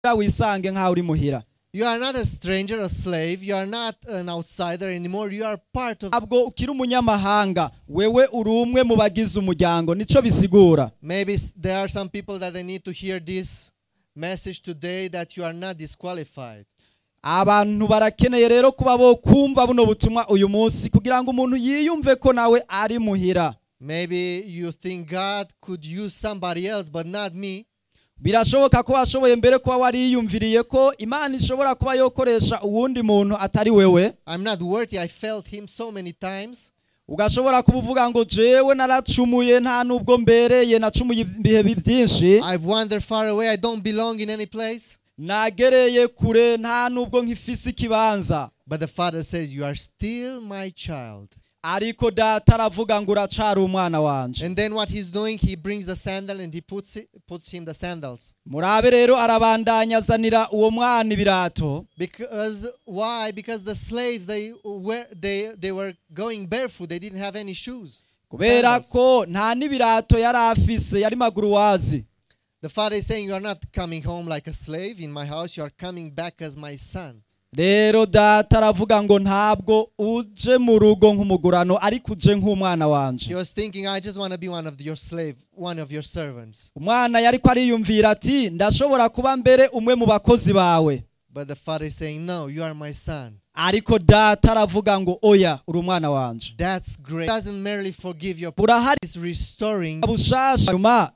wisange nk'aho uri muhira You are not a stranger, a slave. You are not an outsider anymore. You are part of. ntabwo ukiri umunyamahanga wewe uri umwe mu bagize umuryango nico bisigura Maybe s- there are some people that they need to hear this message today that you are not disqualified. abantu barakeneye rero kuba bo kumva buno butumwa uyu munsi kugira ngo umuntu yiyumve ko nawe ari muhira Maybe you think God could use somebody else, but not me. birashoboka ko washoboye mbere kuba wariyumviriye ko imana ishobora kuba yokoresha uwundi muntu atari wewe I'm not worthy. I failed Him so many times. ugashobora kuba uvuga ngo jewe naracumuye nta nubwo mbereye nacumuye ibihe bi- byinshi I've wandered far away. I don't belong in any place. nagereye kure nta nubwo nkifise ikibanza But the Father says, You are still my child. ariko data aravuga ngo uracari umwana wanje And then what He's doing, He brings the sandal and He puts, it, puts him the sandals. murabe rero arabandanya azanira uwo mwana ibirato Because why? Because the slaves they were they they were going barefoot. They didn't have any shoes. kubera Sandals. ko nta n'ibirato yari afise yari maguru wazi The father is saying, You are not coming home like a slave in my house. You are coming back as my son. rero data aravuga ngo ntabwo uje mu rugo nk'umugurano ariko uje nk'umwana He wanje was thinking, I just want to be one of your slave, one of your servants. umwana yari ko ariyumvira ati ndashobora kuba mbere umwe mu bakozi bawe But the father is saying, No, you are my son. ariko data aravuga ngo oya uri umwana wanje That's great. Doesn't merely forgive your burahari is restoring bushasha nyuma